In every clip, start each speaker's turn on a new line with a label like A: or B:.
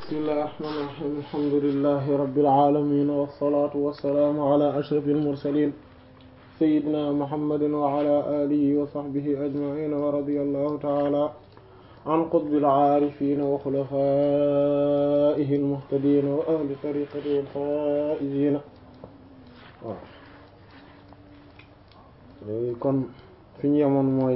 A: bismillahir rahmanir rahim alhamdulillahi rabbil alamin wassalatu wassalamu ala ashrafil mursalin sayyidina muhammadin wa ala alihi wa sahbihi ajma'in wa radiyallahu ta'ala an qutbil aarifin wa xulafaa'ihi al-muhtadiin wa ahli tariiqatihi al-faa'iziin waaw léegi kon fi ñu yemoon mooy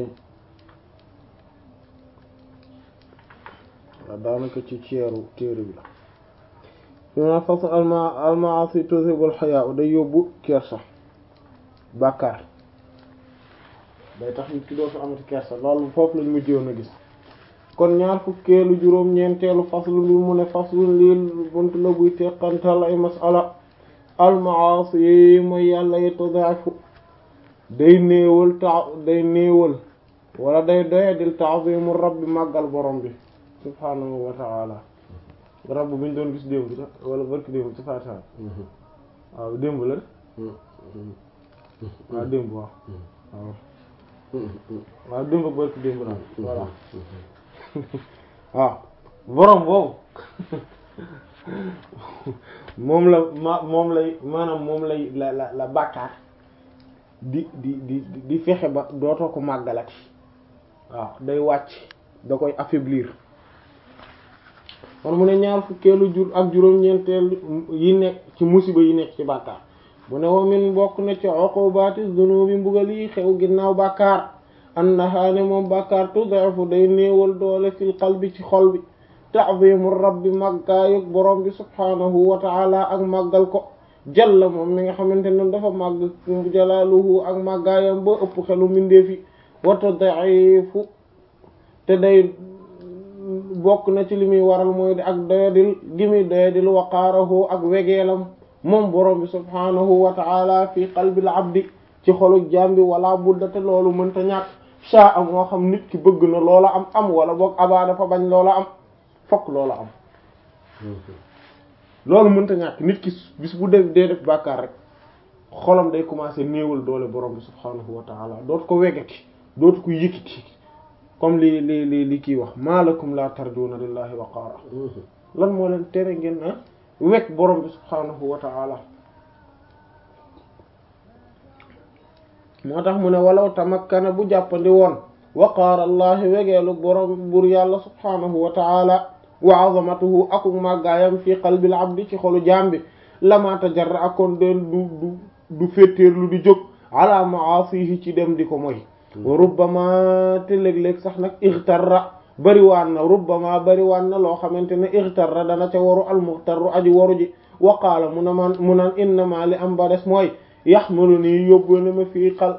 A: waaw daanaka ci ceeru téere bi la fi ma fas alma almaasi tuzhibul hayaa day yóbbu kersa bàkkaar day tax nit ki doo fi amati kersa loolu foofu lañ mujjoon a gis kon ñaar fukkeelu juróom ñeenteelu faslu bi mu ne faslu lii buntu la buy teqantal ay masala almaasi yi mooy yàlla yi tudaafu day néewal ta day néewal wala day doyadil ta'zimu rabbi màggal borom bi subhaanahu wa ta'ala rabb bi ñu doon gis démb sax wala barki démb ci faatiha waaw démb la waaw démb waaw waaw waaw démb ak barki démb la voilà waaw borom boobu moom la ma moom lay maanaam moom lay la la la bàkkaar di di di di fexe ba dootoo ko màggalati waaw day wàcc da koy affaiblir kon mu ne ñaar fukkeelu jur ak juróom-ñeenteel yi nekk ci musiba yi nekk ci bàkkaar mu ne wa min bokk na ci uqubati dunubi mbugal yi xew ginnaaw bàkkaar annaha ne moom bàkkaar tud'ifu day néewal doole fil qalbi ci xol bi ta'zimu rabbi màggaayug borom bi subhaanahu wa ta'ala ak màggal ko jalla moom mi nga xamante ne dafa màgg jalaaluhu ak màggaayam ba ëpp xelu mbindeefi wa tud'ifu te day bokk na ci li muy waral mooy ak doyadil gi muy doyadil waqaarahu ak wegeelam moom borom bi subhaanahu wa ta'ala fi qalbil abdi ci xolu jaam bi wala budda te loolu mënta ñàkk saa am moo xam nit ki bëgg na loola am am wala boog abaa dafa bañ loola am fokk loola am loolu mënta ñàkk nit ki bis bu def dee def bàkkaar rek xolam day commencer néewal doole borom bi subhaanahu wa ta'ala dootu ko wegati dootu ko yëkkati comme li li li li kii wax malakum la tarjuna lillahi waqaara lan moo leen tere ngeen a wekk borom bi subhaanahu wa ta'ala moo tax mu ne walaw tamakkana bu jàppandi woon waqaara allahi wegeelu borom bur yàlla subhaanahu wa ta'ala wa azamatuhu aku màggaayam fi qalbil abdi ci xolu jaam bi lama tajarra akoon den du du du féttéerlu di jóg ala ma'asihi ci dem di ko moy wa rubbama te léeg-léeg sax nag ixtarra bariwaan na rubbama bariwaan na loo xamante ne ixtarra dana ca waru almuxtarru aji waru ji wa qaala mu na man mu naan innama li am ba des mooy yaxmalu nii yóbbu na ma fii xal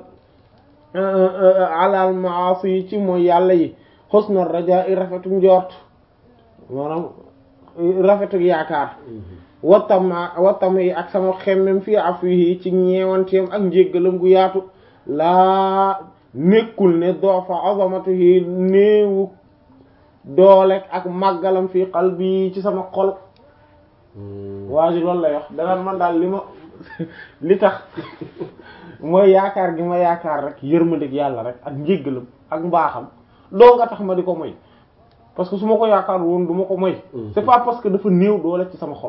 A: alal maasi yi ci mooy yàlla yi xusna rajaa i rafetu njort maanaam rafetu yaakaar watama watama yi ak sama xemmem fii afwihi ci ñeewanteem ak njéggalam gu yaatu laa nekkul ne doofa azamatihi néewu doolek ak màggalam fii qalbi ci sama xol waa ji loolu lay wax danaan man daal li ma li tax mooy yaakaar gi ma yaakaar rek yërmandeeg yàlla rek ak njéggalam ak mbaaxam doo nga tax ma di ko moy parce que su ma ko yaakaar woon du ma ko moy c'est pas parce que dafa néew doole ci sama xol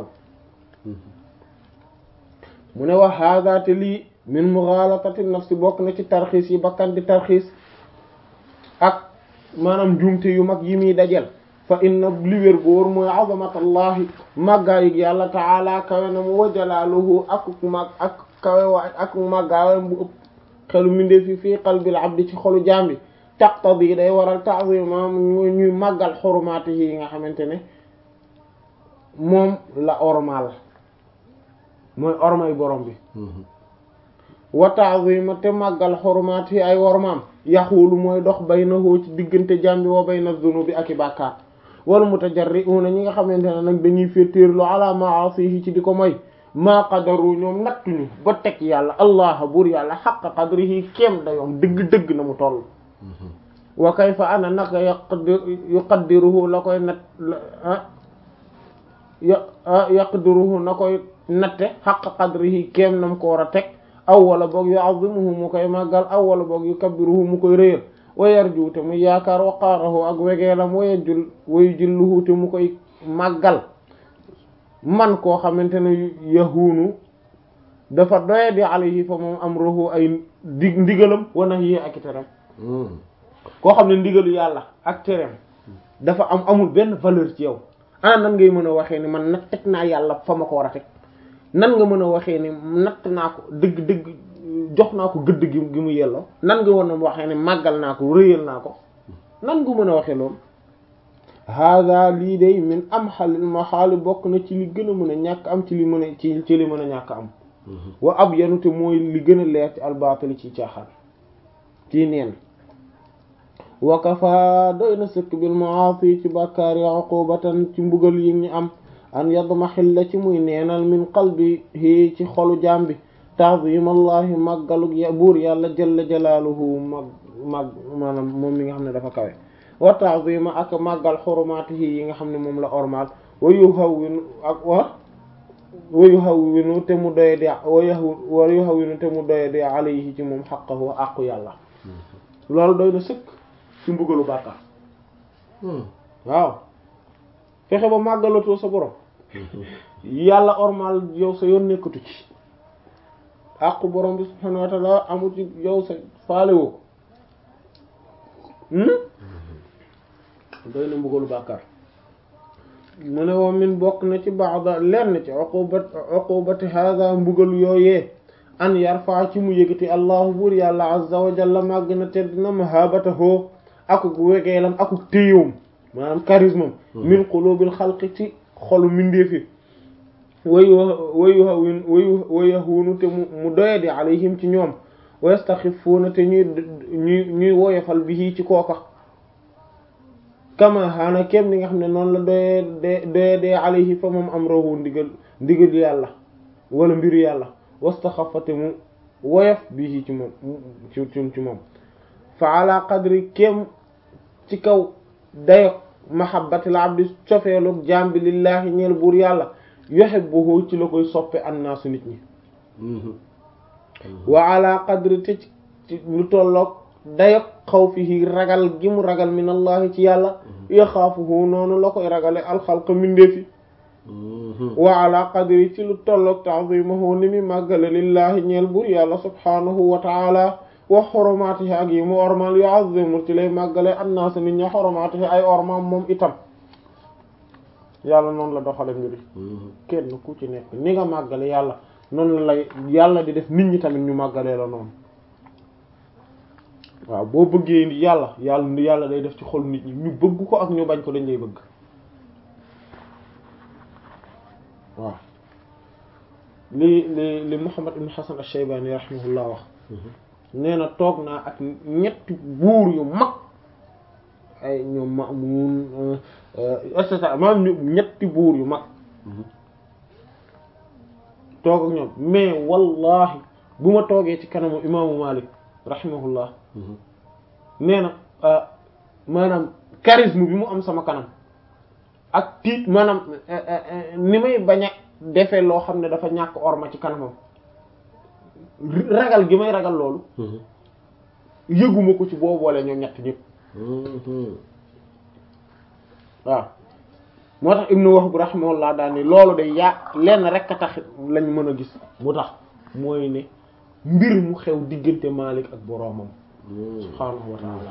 A: mu ne wax hada te lii min mughalatati nafsi bokk na ci tarxiis yi bakkan di tarxiis ak maanaam njuumte yu mag yi muy dajel fa inna li wér góor mooy azamatallahi màggaayug yàlla taala kawe na mu wa jalaaluhu ak mag ak kawe waay ak màggaayam bu ëpp xelu mindee fi fii qalbil abdi ci xolu jambi taqtadi day waral ta'zima ñuy màggal xurumaati yi nga xamante ne moom la ormal mooy ormay borom bi wa ta'zima te màggal xurumaat yi ay wormaam yaxuulu mooy dox baynahu ci diggante jambi wa bayna zunubi ak i bàkkaar wal mutajarri'una ñi nga xamante ne nag dañuy féetéerlu ala ma'asihi ci di ko moy maa qadaru ñoom nattuñu ba teg yàlla allah buur yàlla xaqa qadrihi kéem dayoom dëgg-dëgg na mu toll wa kayfa ana naka yuqaddiruhu la koy nat yaqdiruhu na koy natte xaqa qadrihi kéem nam ko war a teg aw wala boog yu'azzimuhu mu koy màggal aw wala boog yukabbiruhu mu koy rëyal wa yarju te mu yaakaar waqaarahu ak wegeelam waya jul wayu julluhu te mu koy màggal man koo xamante ne yahuunu dafa doye di alayhi fa moom am roxu ay di ndigalam wana yi ak teram koo xam ne ndigalu yàlla ak teram dafa am amul benn valeur ci yow ana nan ngay mën a waxee ni man nag teg naa yàlla fa ma ko war a teg nan nga mën a waxee ni natt naa ko dëgg dëgg jox naa ko gëdd gi gi mu yelloo nan nga war a waxee ni màggal naa ko rëyal naa ko nan nga mën a waxee loolu hada lii day min am xalil ma xaali bokk na ci li gën a mën a ñàkk am ci li mën a ci ci li mën a ñàkk am wa ab yanute mooy li gën a leer ci albaatali ci caaxaan ci neen wakafa doy na sëkk bil maasi ci bàkkaar ya uqubatan ci mbugal yi ñu am an yadma xilla ci muy neenal min qalbihi ci xolu jaam bi ta'zim allahi màggalug ya buur yàlla jalla jalaaluhu mag mag maanaam moom mi nga xam ne dafa kawe wa ta'zima ak màggal xurumaatihi yi nga xam ne moom la ormal wa yuhawwinu ak wa wa yuhawwinu te mu doye di wa wa yuhawwinu te mu doye di alayhi ci moom xaqahu àqu yàlla loolu doy na sëkk ci mbugalu bàkkaar waaw fexe ba màggalatoo sa borom yàlla ormal yow sa yoon nekkatu ci àqu borom bi subhanahu wa ta'ala amul ci yow sa faalewoo doy na mbugalu bàkkaar mu ne woo min bokk na ci ba'da lenn ci uqubat uqubati hadha mbugal yooyee an yarfa ci mu yëgati allahu buur yàlla azza wa jalla màgg na tedd na mahabatahu akuk wegeelam akuk téyowum maanaam charisme min qulubil xalqi ci xolu mindeefi wayu wayu hawin wayu wayahunu te mu mu doyadi alayhim ci ñoom wa yastaxifuuna te ñuy ñuy ñuy woyofal bihi ci kooka kama xaana kem ni nga xam ne noonu la doye de doye dee alayhi fa moom am rawu ndigal ndigal yàlla wala mbiru yàlla wastaxafate mu woyof bihi ci moom ci ci moom fa ala qadri kem ci kaw dayok mahabbatil abdi cofeelug jaam bi lillahi ñeel buur yàlla yuhibbuhu ci la koy soppe annaasu nit ñi wa ala qadri te ci lu tolloog dayok xawfihi ragal gi mu ragal min allahi ci yàlla yaxaafuhu noonu la koy ragale alxalqa mindeefi wa ala qadri ci lu tolloog ta'zimuhu ni mi màggale lillahi ñeel buur yàlla subhanahu wa ta'ala wa xoromaatihi ak yi mu ormal yu'azzimu ci lay màggale annaas nit ña xoromaatihi ay ormaam moom itam yàlla noonu la doxale mbiri kenn ku ci nekk ni nga màggale yàlla noonu la lay yàlla di def nit ñi tamit ñu màggalee la noonu waaw boo bëggee yàlla yàlla yàlla day def ci xol nit ñi ñu bëgg ko ak ñu bañ ko dañ lay bëgg waaw li li li Muhammad ibn Hasan ash-Shaybani rahimahullah wax nee na toog naa ak ñetti buur yu mag ay ñoom Ma'mun et cetera maanaam ñetti buur yu mag toog ak ñoom mais wallahi bu ma toogee ci kanamu imaamu Malik rahimahullah nee na maanaam charisme bi mu am sama kanam ak tiit maanaam ni may bañ a defee loo xam ne dafa ñàkk orma ci kanamam ragal gi may ragal loolu yëguma ko ci boo boole ñoom ñett ñëpp waaw moo tax ibnu Wahb rahimahullah daal ni loolu de yaa lenn rek a tax lañ mën a gis mu tax mooy ne mbir mu xew diggante Malik ak boroomam subhaanahu wa ta'ala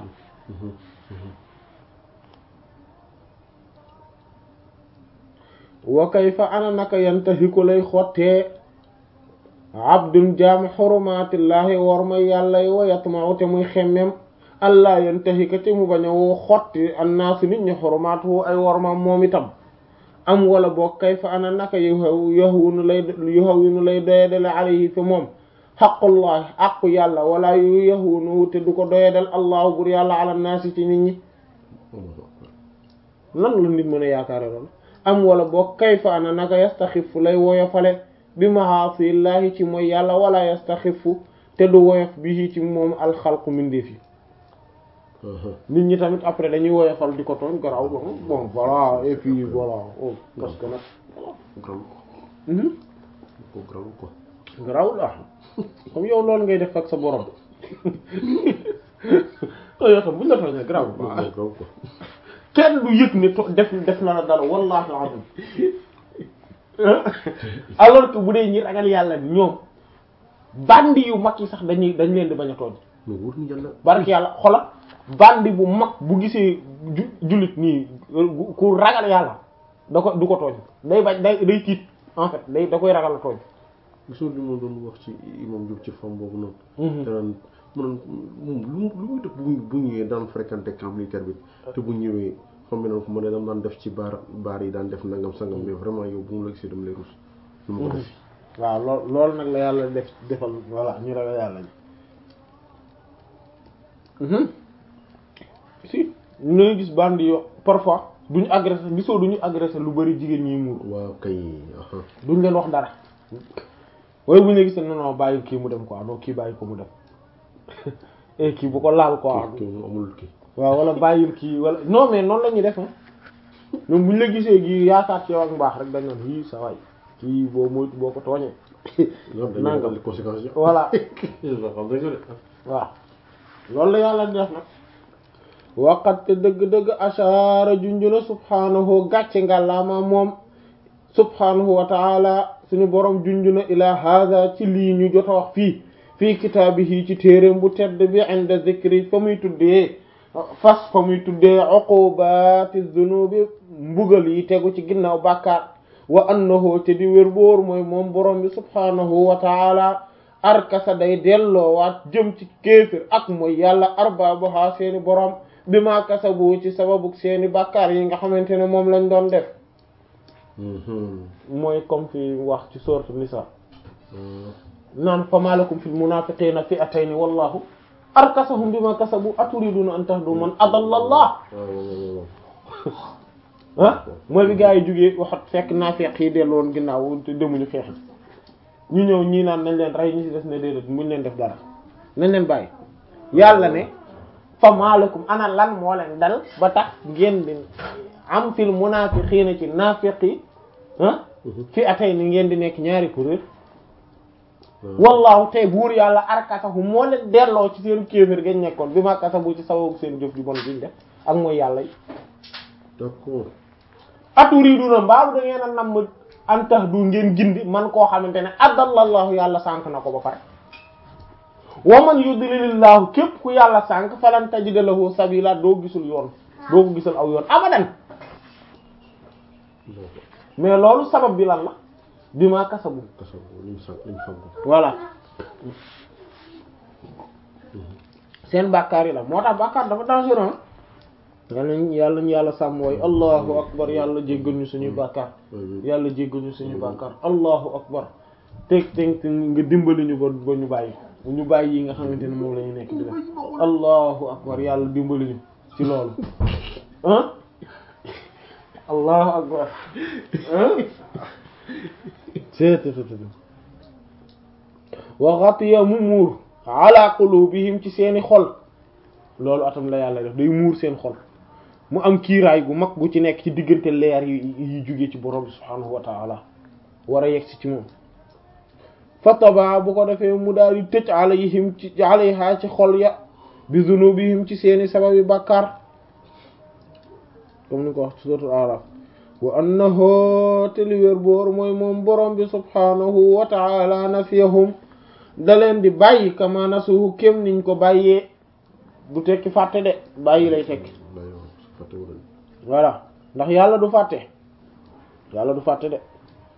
A: wa kayfa ana naka yantahiku lay xottee abdun jaam xurumaatillaahi war ma yàlla yi wa yatma'u te muy xemmem allah yantahika te mu bañ a woo xotti annaasu nit ñi xurumaatu ay wormaam moom itam am wala boog kayfa ana naka yu yahwinu lay yuhawwinu lay doyadale alayhi fi moom xaqullahi aqu yàlla wala yu yahwinu te du ko doyadal allahu bur yàlla ala naasi ci nit ñi lan la nit mën a yaakaare loolu am wala boog kayfa ana naka yastaxifu lay woyofale bi mahaasillahi ci mooy yàlla wala yastaxifu te du woyof bi ci moom alxalqu mindeef yi nit ñi tamit après dañuy woyofal di ko tooñ garaw bon voilà et puis voilà oh parce que nag garaw la comme yow loolu ngay def ak sa borom yow tam buñ la tooñee garaw kenn du yëg ne to def def na la dara wallahi alazim alors que bu dee ñi ragal yàlla ñoom bandi yu mag yi sax dañuy dañ leen di bañ a tooñ
B: mais wóor na yàlla
A: barki yàlla xola bandi bu mag bu gisee ju jullit nii ku ragal yàlla da ko du ko tooñ day bañ day day tiit en fait day da koy ragal a tooñ
B: gisoo li ma doon wax ci imam Diop ci femme boobu noonu te naan mu naan moom lu mu lu muy def bu bu ñëwee daan fréquenté camp militaire bi te bu ñëwee xam nga ko ma ne dama daan def ci baar baar yi daan def nangam sangam mais vraiment yow bu mu la gisee dama lay rus lu ma ko def
A: waaw lool loolu nag la yàlla def defal voilà ñu ragal yàlla ñi si ñu lay gis bandi yo parfois duñu agressé gisoo duñu agressé lu bari jigéen ñi muur
B: waaw kay aha
A: duñ leen wax dara waaye bu ñu la gisee non non bàyyi kii mu dem quoi non kii bàyyi ko mu dem eh kii bu ko laal quoi
B: kii moom amul kii
A: waaw wala bàyyil kii wala non mais noonu la ñuy def ñoom bu ñu la gisee gi yaakaar ci yow ak mbaax rek dañ naan yii sa waay kii boo moytu boo ko tooñee
B: non dañuy
A: Nangam.
B: wax conséquences yi
A: voilà
B: xam nañ ko de
A: waaw loolu la yàlla di def nag waqat te dëgg-dëgg ashaara junjuna subhaanahu gàcce ngàllaama moom subhaanahu wa taala suñu borom junjuna ila hada ci lii ñu jot a wax fii fii kitaabihi ci téeréem bu tedd bi inda zikri fa muy tuddee fas fa muy tuddee uqubati zunubi mbugal yi tegu ci ginnaaw bàkkaar wa annahu te di wér boor mooy moom borom bi subhaanahu wa taala arkasa day delloowaat jëm ci kéefir ak mooy yàlla arbaabuha seeni borom bi ma kasabu ci sababu seeni bàkkaar yi nga xamante ne moom lañ doon def mooy comme fi wax ci sourate Nisa naan fa malakum fil munafiqina fi'atayni wallahu arkasahum bima kasabu aturiduna an tahdu man adalla Allah ah mooy bi gaa yi jógee waxat fekk naafeq yi dellu woon ginnaaw te demuñu xeex ñu ñëw ñii naan nañ leen rey ñu ci des ne déedéet muñ leen def dara nañ leen bàyyi yàlla ne fa malakum ana lan moo leen dal ba tax ngeen di am fil munafiqina ci naafeq yi ah fi atay ni ngeen di nekk ñaari kuréel wallahu tey buur yàlla arkasahu moo leen delloo ci seen kéefër gañ nekkoon bi ma kasabu ci sababu seen jëf ju bon biñ def ak mooy yàlla yi
B: d'accord
A: aturiduna mbaalu da ngeen a namm an tax du ngeen gindi man koo xamante ne adallallahu yàlla sànk na ko ba pare wa man yudlilillahu képp ku yàlla sànk falan tajida lahu sabila doo gisul yoon doo ko gisul aw yoon abadan mais loolu sabab bi lan la bi ma kasabu
B: kasabu liñ sànq liñ fàggu
A: voilà seen bàkkaar yi la moo tax bàkkaar dafa dangereux yàlla ñu yàlla ñu yàlla sàmm wooy allahu akbar yàlla jéggal ñu suñuy bàkkaar yàlla jéggal ñu suñuy bàkkaar allahu akbar teg teg nga dimbali ñu ba ba ñu bàyyi ñu bàyyi yi nga xamante ne moom la ñu nekk di def allahu akbar yàlla dimbali ñu ci loolu ah allahu akbar wa ghatiya mu muur ala qulubihim ci seeni xol loolu atam la yàlla def day muur seen xol mu am kiiraay gu mag gu ci nekk ci diggante leer yi yi jóge ci borom bi subhaanahu wa taala war a yegg si ci moom fa taba bu ko defee mu daal di tëj alayhim ci alayha ci xol ya bi zunubihim ci seeni sababi bàkkaar comme ni ko wax ci suratul araf wa annahu te li wér boor mooy moom borom bi subhaanahu wa taala nafiyahum da leen di bàyyi kama nasuhu kem niñ ko bàyyee du tekki fàtte de bàyyi lay tekki voilà ndax yàlla du fàtte yàlla du fàtte de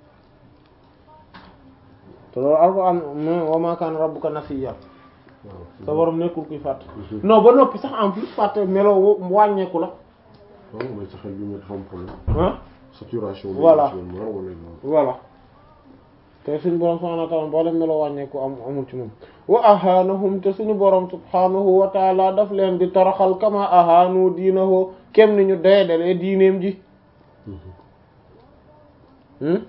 A: te loolu alquran wa ma kana rabbuka nasiya sa borom nekkul kuy fàtte non ba noppi sax en plus fàtte melo wàññeeku la
B: waaw mooy sa xel bi moo dafa am problème
A: ah
B: saturation
A: Voilà.
B: wala
A: voilà te suñu borom subhanahu wa ta'ala boo dem melo wàññeeku am amul ci moom wa ahanahum te suñu borom subhanahu wa ta'ala daf leen di toroxal kama ahanu diinahu kem ni ñu doyadalee diineem ji hmm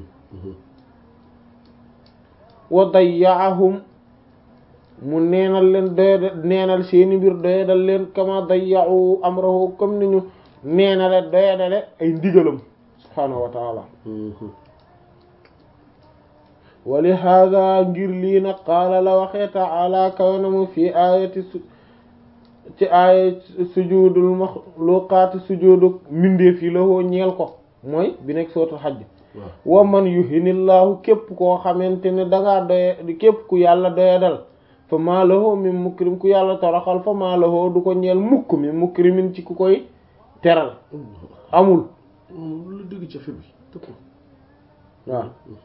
A: wa dayya'ahum mu neenal leen doyada neenal seeni mbir doyadal leen kama dayya'u amrahu comme ni ñu neenale doyadale ay ndigalam subhanahu wa ta'ala wa li hada ngir lii nag qaala la waxee ta'ala kawnamu fi ayati su ci aaya sujudul maxluqaati sujudu mbindeef yi la woo ñeel ko mooy bi nekk sootul xajj wa man yuhinillahu képp koo xamante ne dangaa doye képp ku yàlla doyadal fa maa lahu min mukrim ku yàlla toroxal fa maa lahu du ko ñeel mukk mi mukrimin ci ku koy teral amul
B: lu dégg ci fi bi
A: waaw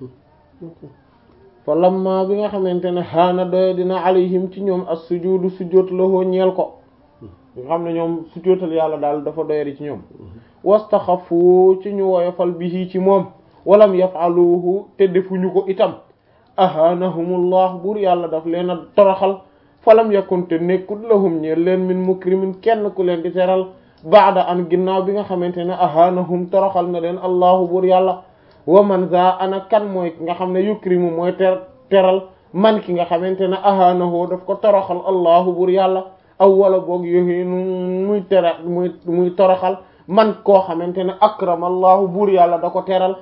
A: fa lamma bi nga xamante ne xaana doye dina alayhim ci ñoom as sujudu sujjóot lahu ñeel ko nga xam ne ñoom sujjóotal yàlla daal dafa doyadi ci ñoom wastaxafu ci ñu woyofal bihi ci moom walam yafaluhu te defuñu ko itam ahanahumullah buur yàlla daf leen a toroxal falam yakun te nekkut lahum ñeel leen min mukrimin kenn ku leen di teral baada an ginnaaw bi nga xamante ne ahanahum toroxal na leen allahu buur yàlla wa man za ana kan mooy ki nga xam ne yukrimu mooy ter teral man ki nga xamante ne ahanahu daf ko toroxal allahu buur yàlla aw wala boog yoxinu muy tera muy muy toroxal man koo xamante ne akramallahu buur yàlla da ko teral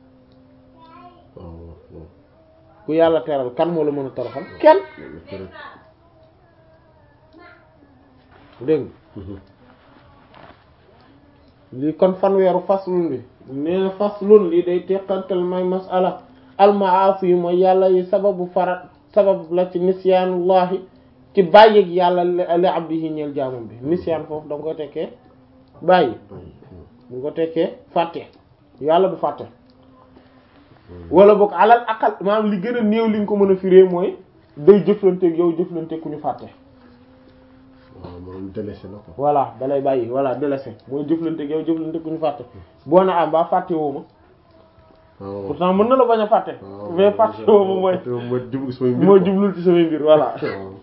A: ku yàlla teral kan moo la mën a toroxal kenn dégg lii kon fanweeru faslun bi nee na faslun lii day teqantal may masala almaasi yi mooy yàlla yi sababu farat sabab la ci nisyaanullahi ci bàyyig yàlla li abdihi ñeel jaamam bi nisyaan foofu da nga ko tekkee bàyyi bu nga ko tekkee fàtte yàlla du fàtte wala boog alal aqal maanaam li gën a néew li nga ko mën a firee mooy day jëflanteeg yow jëflanteeg ku ñu fàtte
B: waaw moom délaissé na ko
A: voilà dalay bàyyi voilà délaissé mooy jëflanteeg yow jëflanteeg ku ñu fàtte boo na am ba fàtte woo ma pourtant mën na la bañ a fàtte mais fàtte woo ma mooy
B: mooy jublu samay mbir
A: moo jublul ci samay mbir voilà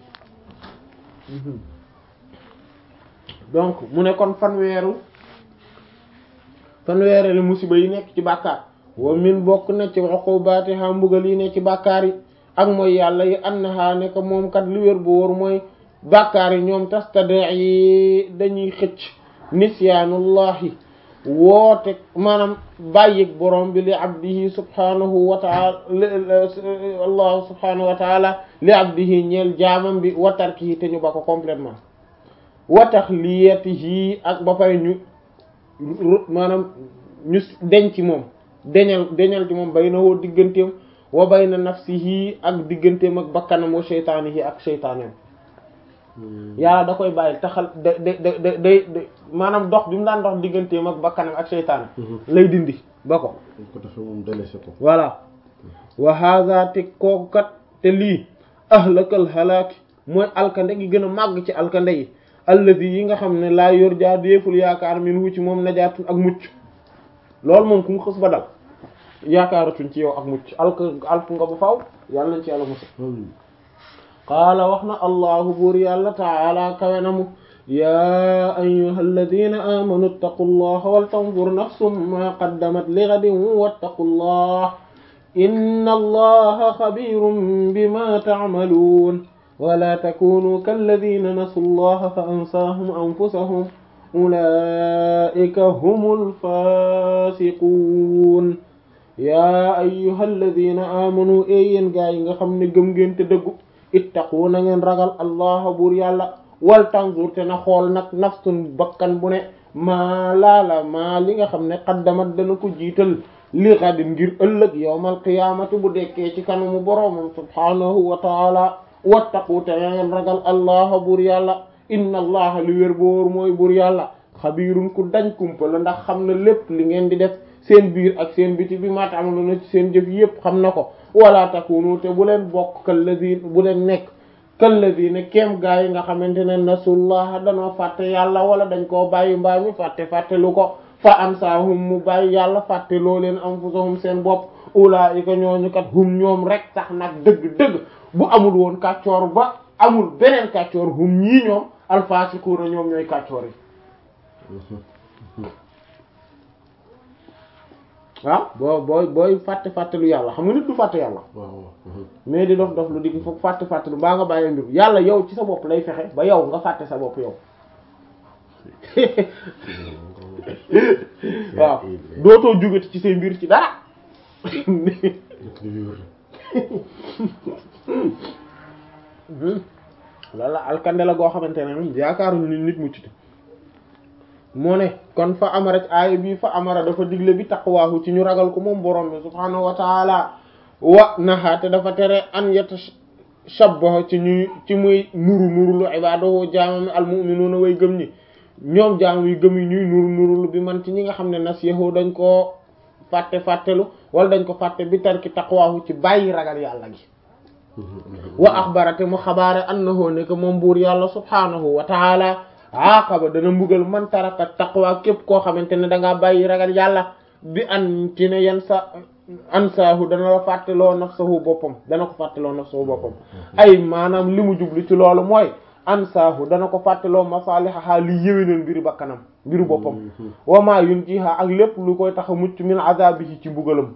A: donc mu ne kon fanweeru fanweereelu musiba yi nekk ci bàkkaar wa min bokk na ci uqubaatiha mbugal yi ne ci bàkkaar yi ak mooy yàlla yi annaha ne ko moom kat li wér bu wóor mooy bàkkaar yi ñoom tastade yi dañuy xëcc nisyaanullahi woote maanaam bàyyig borom bi li abdihi subhanahu wa taala allahu subhanahu wa taala li abdihi ñeel jaamam bi wa tarkihi te ñu ba ko complètement wa taxliyatihi ak ba pare ñu maanaam ñu denc moom deñal deñal ci moom bay na woo digganteem wa bay na nafsihi ak digganteem ak bakkanam wa sheytaanihi ak sheytaaneem yàlla da koy bàyyi taxal da da da day maanaam dox bi mu daan dox digganteem ak bakkanam ak sheytaane lay dindi ba ko
B: ko defee moom délaissé ko
A: voilà wa hadha te kooku kat te lii ahlakal halaaki mooy alkande gi gën a màgg ci alkande yi alladi yi nga xam ne laa yor jaa déeful yaakaar min wu ci moom najaatun ak mucc loolu moom ku mu xës ba dal yaakaaratuñ ci yow ak mucc alk alk nga bu faw yàlla nañ ci yàlla musa qaala wax na allahu buur yàlla taala kawe na mu yaa ayyuha alladina amanu ittaqu llaha wal tanzur nafsum ma qaddamat li ghadin wattaqu llah inna allaha xabirun bima ta'malun wala takunu kalladina nasu llaha fa ansaahum anfusahum ulaika humul fasiqun yaa ayyuha alladina amanu e yéen gaa yi nga xam ne gëm ngeen te dëggu ittaqu na ngeen ragal allah buur yàlla wal tanzur te na xool nag nafsun bakkan bu ne maa laala maa li nga xam ne qaddamat dana ko jiital li xadin ngir ëllëg yawmal qiyaamati bu dekkee ci kanamu boroomam subhaanahu wa taala wattaqu te na ngeen ragal allah buur yàlla inna allaha li wér boor mooy buur yàlla xabiirun ku dañ kumpa la ndax xam na lépp li ngeen di def seen biir ak seen biti bi ma ta'malu na ci seen jëf yépp xam na ko wala takunu te bu leen bokk kalladina bu leen nekk kalladina kem gaa yi nga xamante ne nasullaha danoo fàtte yàlla wala dañ koo bàyyi mbaa mi fàtte fàtte lu ko fa ansahum mu bàyyi yàlla fàtte loo leen anfusahum seen bopp ulaa'ika ñooñu kat hum ñoom rek tax nag dëgg-dëgg bu amul woon kàccoor ba amul beneen kàccoor hum ñii ñoom alfaasikuuna ñoom ñooy kàccoor yi waaw boo booy booy fàtte fàtte lu yàlla xam nga nit du fàtte yàlla mais di dof dof lu digg foog fàtte fàtte lu mbaa nga bàyyi mbir yàlla yow ci sa bopp lay fexe ba yow nga fàtte sa bopp yow waaw dootoo jugati ci say mbir ci dara loolu la alkande la goo xamante ne yaakaaruñu ni nit mucc moo ne kon fa amara ci aaya bii fa amara dafa digle bi taqwaahu ci ñu ragal ko moom borom bi subhaanahu wa taala wa naxaate dafa tere an yatashabbaha ci ñuy ci muy nuru nurulu ibaadahu jaamami almuminuuna way gëm ñi ñoom jaam yu gëm yi ñuy nuru nurulu bi man ci ñi nga xam ne nasiyahu dañ koo fàtte fàttelu wala dañ ko fàtte bi tarki taqwaahu ci bàyyi ragal yàlla gi wa axbarate mu xabaare annahu ne que moom buur yàlla subhaanahu wa taala aaqaba dana mbugal man taraka taqwa képp koo xamante ne da ngaa bàyyi ragal yàlla bi an ci ne yan sa ansaahu dana la fàtteloo nafsahu boppam dana ko fàtteloo nafsahu boppam ay maanaam li mu jublu ci loolu mooy ansaahu dana ko fàtteloo masalihaha li yéwénal mbiru bakkanam mbiru boppam wa ma yunjiha ak lépp lu koy tax a mucc min azabihi ci mbugalam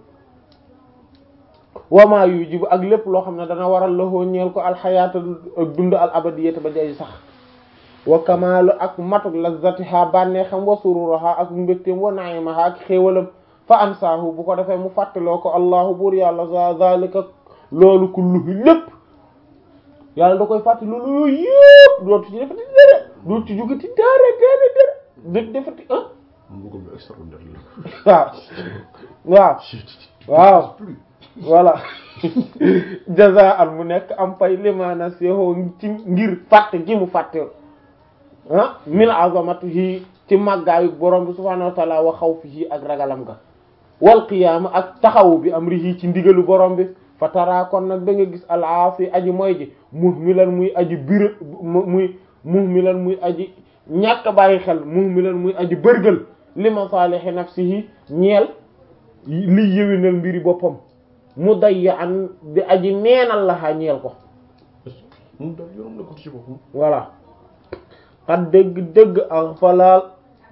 A: wa ma yujibu ak lépp loo xam ne dana waral lahoo ñeel ko alxayaata ak dund al abadiyata ba day sax wa kamaalu ak matuk lazzatiha bànneexam wa sururaha ak mbégteem wa naimaha ak xéewalam fa ansaahu bu ko defee mu fàttaloo ko allahu buur yàlla za zalika loolu kulluhu lépp yàlla da koy fàtte loolu yooyu yëpp dootu ci defati dara dootu ci jugati dara dara dara dé defati ah
B: mbugal bi extraordinaire la
A: waaw waaw waaw voilà jazaan mu nekk am pay limaana seexoo ci ngir fàtte gi mu fàtte ah min azamatihi ci màggaayu borom bi subhaanahu wa taala wa xawfihi ak ragalam ga wal qiyaama ak taxawu bi amrihi ci ndigalu borom bi fa tara kon nag da nga gis alaafi aji mooy ji muhmilan muy aji bir muy muhmilan muy aji ñàkk bàyyi xel muhmilan muy aji bërgël li masaalihi nafsihi ñeel li yëwinal mbiri boppam mu dayya an di aji neenal laxaa ñeel ko
B: moom daal yorom na ko ci boppam
A: voilà xat dëgg dëgg ak falaal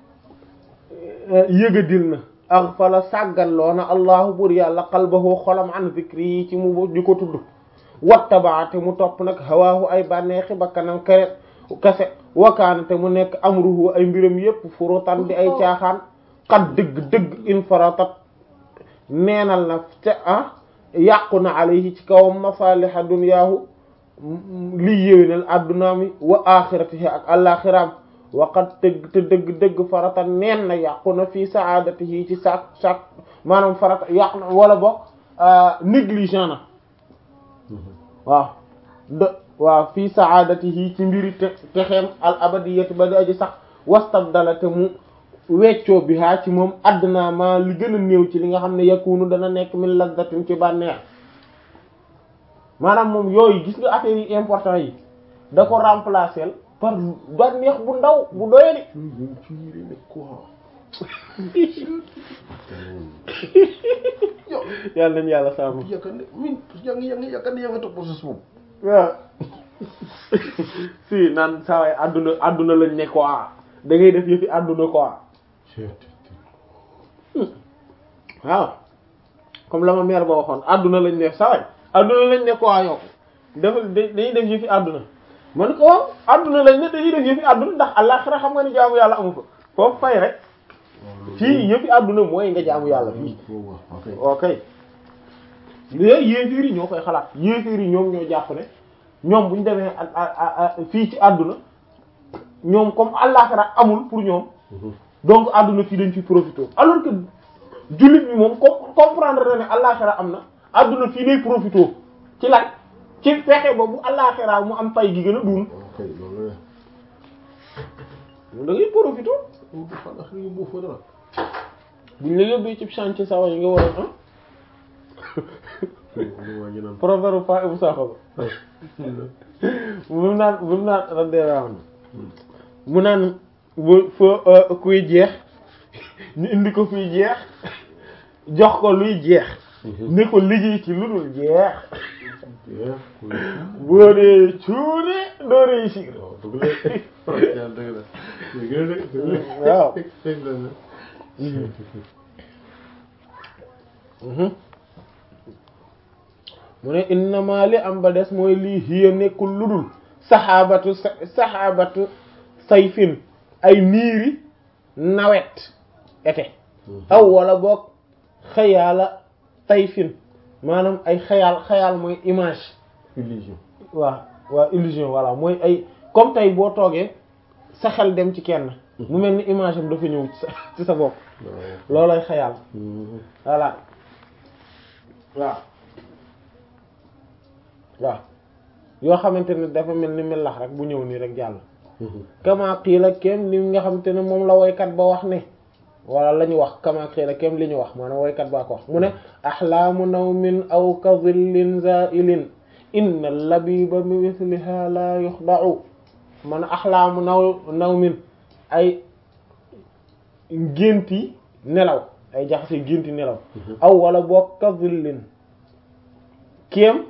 A: yëgadil na ak fala sàggalloo na allahu bur yàlla qalbahu xolam an zikri yi ci mu di ko tudd wattabaate mu topp nag hawaahu ay bànneexi bakkanam kere kese wakaanate mu nekk amruhu ay mbiram yépp furutan di ay caaxaan xat dëgg dëgg infaratat neenal na ca ah yàqu na alayhi ci kawam masaliha dunyaahu lii yéwénal addunaami wa axiratihi ak alaxiraam waqat dëgg te dëgg dëgg farata neen na yàqu na fii saadatihi ci sac sac maanaam farata yàqu na wala boog négligent na waaw de waaw fii saadatihi ci mbiri te texeem al abadiyati ba di aji sax wastabdala te mu weccoo bi haa ci moom addnaa ma li gën a néew ci li nga xam ne yakunu dana nekk min lazzatin ci bànneex maanaam moom yooyu gis nga affaire yi important yi da ko remplacer par bànneex bu ndaw bu doyadi
B: yooyu ci yére ne quoi
A: yàlla nañu yàlla sàmm
B: yaakaar ne min yaa ngi yaa ngi yaakaar ne yaa ngi topp process boobu
A: waaw si naan saa waay àdduna àdduna lañ ne quoi da ngay def yëfi àdduna quoi waaw comme la ma mère ba waxoon àdduna lañ ne saa waay àdduna lañ ne quoi yow dafa dañuy def yëfi àdduna man ko waaw àdduna lañ ne dañuy def yëfi àdduna ndax àllaxira xam nga ni jaamu yàlla amu fa foofu fay rek fii yëfi àdduna mooy nga jaamu yàlla fii ok léegi yéefiir yi ñoo koy xalaat yéefiir yi ñoom ñoo jàpp ne ñoom bu ñu demee fii ci àdduna ñoom comme àllaxira amul pour ñoom donc àdduna fii dañ fi profité alors que jullit bi moom com comprendre na ne àllaxira am na àdduna fii lay profité ci lan ci fexe ba bu àllaxira mu am pay gi gën a duun da ngay profité buñ la yóbbee ci chantier sawa yi nga war a am proverbe fa ibu saxo ba mu naan mu naan raddeeraa na mu naan bu fo kuy jeex ñu indi ko kuy jeex jox ko luy jeex ne ko liggéey ci lu dul jeex boo dee cuune doo réussir waaw mu ne innama li am ba des mooy lii hiya nekkul ludul saxaabatu saxaabatu sayfin ay niiri nawet été aw wala boog xayaala sayfin maanaam ay xayaal xayaal mooy image
B: illusion
A: waaw waaw illusion voilà mooy ay comme tey boo toogee sa xel dem ci kenn mu mel ni image am dafa ñëw ci sa ci sa bopp loolay xayaal voilà waaw waaw yoo xamante ne dafa mel ni melax rek bu ñëw nii rek jàll kama qiila kem li nga xamante ne moom la woykat ba wax ne wala la ñu wax kama qiila kem li ñu wax maanaam woykat baa ko wax mu ne axlaamu nawmin aw ka zillin zailin inna labiba bi misliha la yuxda'u man axlaamu naw nawmin ay génti nelaw ay jaxase génti nelaw aw wala boo ka zillin kem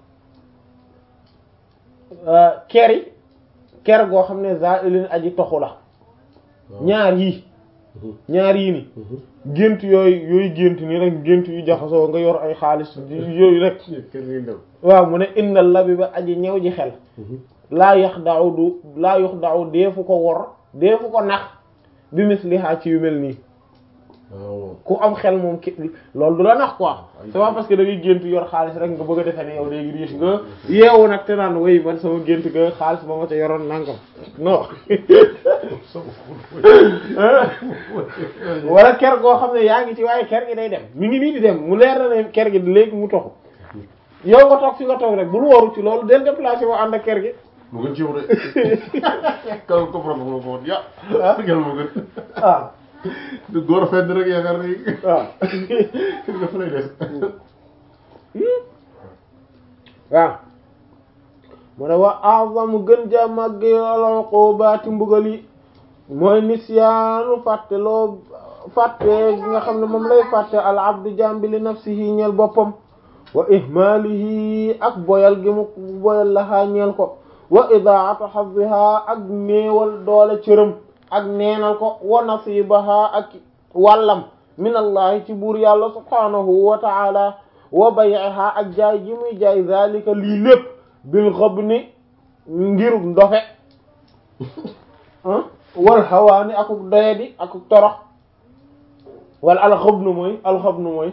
A: keri ker goo xam ne zailin aji toxu la ñaar yii ñaar yii ni gént yooyu yooyu gént nii rek gént yu jaxasoo nga yor ay xaalis yooyu rek waaw mu ne innal labiba aji ñëw ji xel laa yax daaw du laa yox daaw deefu ko wor deefu ko nax bi misliha ci yu mel nii ku am xel moom ki loolu du la nax quoi c'est pas parce que da ngay gént yor xaalis rek nga bëgg a defee ne yow léegi riche nga yeewu nag te naan way man sama gént ga xaalis ba ma ca yoroon nangam non wala ker goo xam ne yaa ngi ci waaye ker gi day dem mi ngi nii di dem mu leer na ne ker gi léegi mu toxu yow nga toog fi nga toog rek bul waru ci loolu del déplacé woo ànd ak ker gi
B: mu gën ci yow de kaw ko problème mo ko ya gel mo gën
A: ah
B: du góor fedd rek yaakaar ni
A: waaw
B: nga fa lay des
A: waaw mu ne wa a'zamu gën ja màgg al uqubaati mbugal yi mooy nisyaanu fàtte loo fàtte gi nga xam ne moom lay fàtte al abdu jambi li nafsihi ñeel boppam wa ihmaalihi ak boyal gi mu boyal laxaa ñeel ko wa idaatu hazziha ak néewal doole cërëm ak neenal ko wa nasibaha ak wàllam min allahi ci buur yàlla subhanahu wa ta'ala wa bay'iha ak jaay gi muy jaay zalika lii lépp bil ghabni ngiruk ndofe wal hawaani akuk doyadi akuk torox wala al ghabnu mooy al ghabnu mooy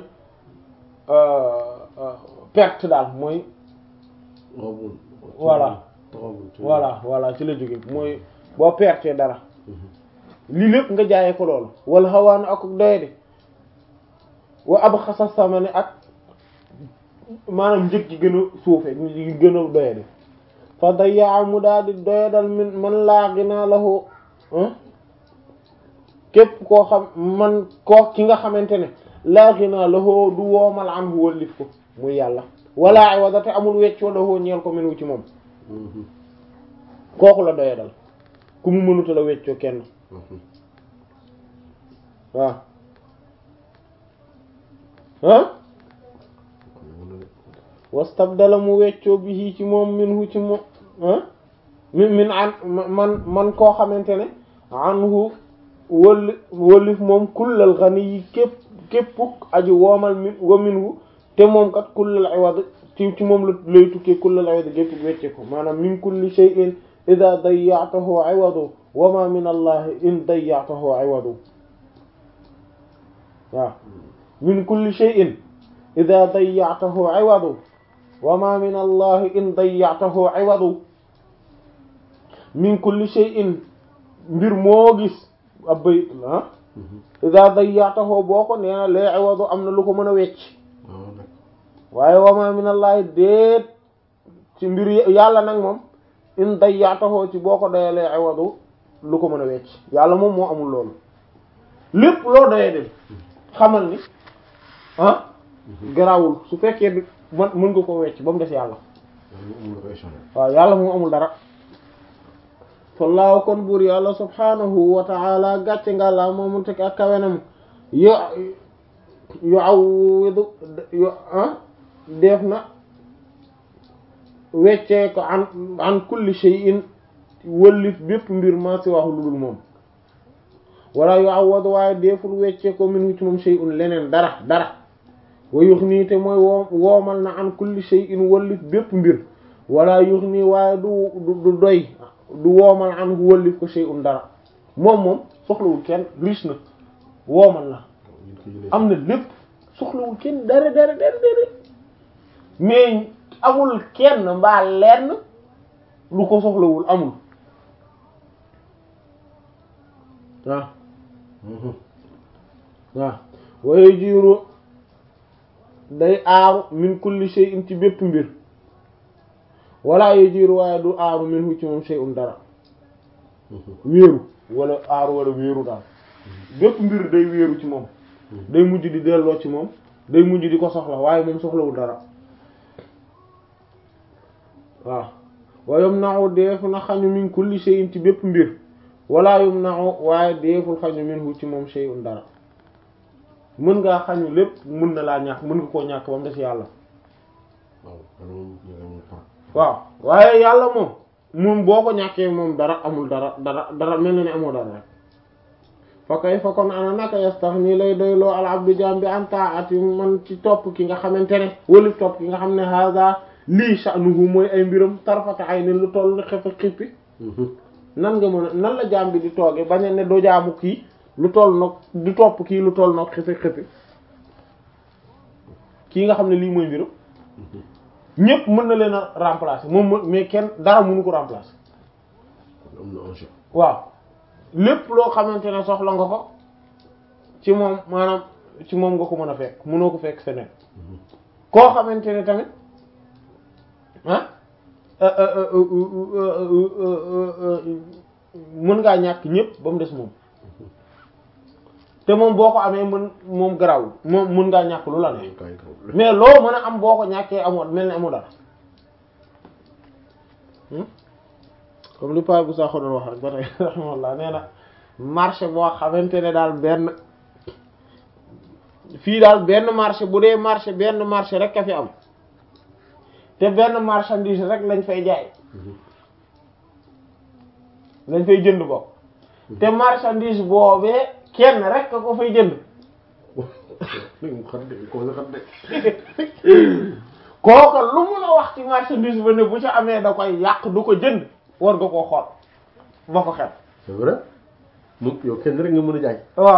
A: perte daal mooy voilà voilà voilà ci la jóge mooy boo pertee dara lii lépp nga jaayee ko loolu wal hawaani akuk doyadi wa ab xasa samane ak maanaam njëg gi gën a suufe gi gën a doyadi fa dayaa mu daal di doyadal min man laa ginaa lahu képp koo xam man koo ki nga xamante ne laa ginaa lahu du woomal am hu wallif ko muy yàlla wala iwada te amul weccoo lahu ñeel ko min wu ci moom kooku la doyadal ku mu mënuta la weccoo kenn waaw ah wastabdala mu weccoo bi ci moom minhu ci moom min min an man man koo xamante ne anhu wëlli wëllif moom kullal xani yi képp képp aji woomal min wa minhu te moom kat kullal iwad ci ci moom la lay tukkee kullal iwad gépp wecce ko maanaam min kulli shay'in idha dayya'tahu iwadu wa ma min allahi in dayya'tahu iwadu waaw min kulli shay'in idha dayya'tahu iwadu wa ma min allahi in dayya'tahu iwadu min kulli shay'in mbir moo gis ab bayit la idha dayya'tahu boo ko nee na lee iwadu am na lu ko mën a wecc waaye wa ma min allahi déet ci mbir yàlla nag moom in dayya'tahu ci boo ko doyalee iwadu lu ko mën a wecc yàlla moom moo amul loolu lépp loo doyee dem xamal ni ah garawul su fekkee bi man mën nga ko wecc ba mu des yàlla waaw yàlla moom amul dara fallaahu kon buur yàlla subhanahu wa ta'ala gàcce nga la moomu teg ak kawenam yo yu awwidu yu ah def na weccee ko an an kulli shay'in wëllif bépp mbir maa si wax lu dul moom wala yu awwadu waaye deful weccee ko min ci moom shay'un leneen dara dara wa yuxnii te mooy woo woomal na an kulli shay'in wëllif bépp mbir wala yuxnii waaye du du doy du woomal an wëllif ko shay'un dara moom moom soxlawul kenn riche na woomal na am na lépp soxlawul kenn dara dara dara dara mais amul kenn mbaa lenn lu ko soxlawul amul waaw waaw waye jiiru day aaru min kulli shay'in ci bépp mbir wala ye jiiru waaye du aaru min hu ci moom shay'un dara wéeru wala aaru wala wéeru daal bépp mbir day wéeru ci moom day mujj di delloo ci moom day mujj di ko soxla waaye moom soxlawul dara waaw wa yumna'u deefu na xañu min kulli shay'in ci bépp mbir wala yumna'u waaye deeful xañu minhu ci moom shay'un dara mën ngaa xañu lépp mën na laa ñàkk mën nga koo ñàkk ba mu des yàlla waaw waaye yàlla moom moom boo ko ñàkkee moom dara amul dara dara dara mel na ne amoo dara rek fa kay fa kon ana naka yastaghni lay doyloo al abdu jaam bi an ta'ati man ci topp ki nga xamante ne wala topp ki nga xam ne hada lii sha'nuhu mooy ay mbiram tarfata ay ne lu toll xefa xippi nan nga mën a nan la jaam bi di tooge bañ a ne doo jaamu kii lu toll nag di topp kii lu toll nag xefe xippi kii nga xam ne lii mooy mbiram ñépp mën na leen a remplacer moom mais kenn dara mënu ko remplacer
B: am na enjeu
A: waaw lépp loo xamante ne soxla nga ko ci moom maanaam ci moom nga ko mën a fekk mënoo ko fekk feneen koo xamante ne tamit ah mën ngaa ñàkk ñépp ba mu des moom te moom boo ko amee mën moom garawul moom mën ngaa ñàkk lu la ne mais loo mën a am boo ko ñàkkee amoo mel ni amoo dara comme li pa bu sax doon wax rek ba tey rahimahullah nee na marché boo xamante ne daal benn fii daal benn marché bu dee marché benn marché rek a fi am te benn marchandise rek lañ fay jaay lañ fay jënd bokk te marchandise boobee kenn rek a ko fay jënd kooka lu mu la wax ci marchandise ba ne bu ci amee da koy yàq du ko jënd war nga koo xool ba ko xel
B: c'est vrai moom yow kenn rek nga mën a jaay
A: waaw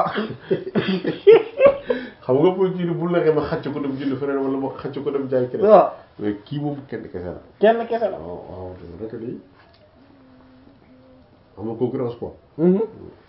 B: xam nga boo jiitu bu la ma xacc ko dem jënd feneen wala ma xacc ko dem jaay keneen
A: waaw
B: mais kii moom kenn kese la
A: kenn kese la
B: waaw waaw c'est vrai que lii am na concurrence quoi
A: Mhm.